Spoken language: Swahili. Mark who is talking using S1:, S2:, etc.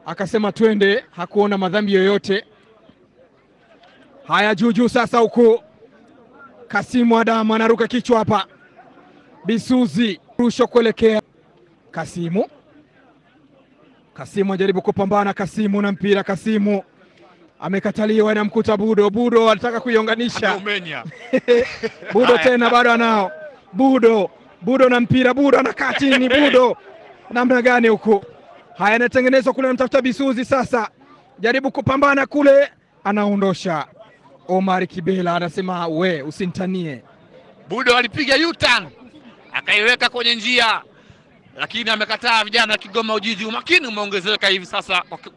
S1: akasema twende, hakuona madhambi yoyote. Haya, juujuu sasa, huku Kasimu Adamu anaruka kichwa hapa, Bisuzi rusho kuelekea Kasimu. Kasimu anajaribu kupambana, Kasimu na mpira, Kasimu amekataliwa, anamkuta Budo. Budo anataka kuiunganisha
S2: Umenya.
S1: Budo tena bado anao Budo, Budo na mpira, Budo anakaa chini, Budo namna gani huku? Haya, anatengenezwa kule, anamtafuta Bisuzi sasa, jaribu kupambana kule, anaondosha. Omar Kibela anasema we usinitanie.
S2: Budo alipiga U-turn akaiweka kwenye njia, lakini amekataa. Vijana wa Kigoma Ujiji, umakini umeongezeka hivi sasa kwa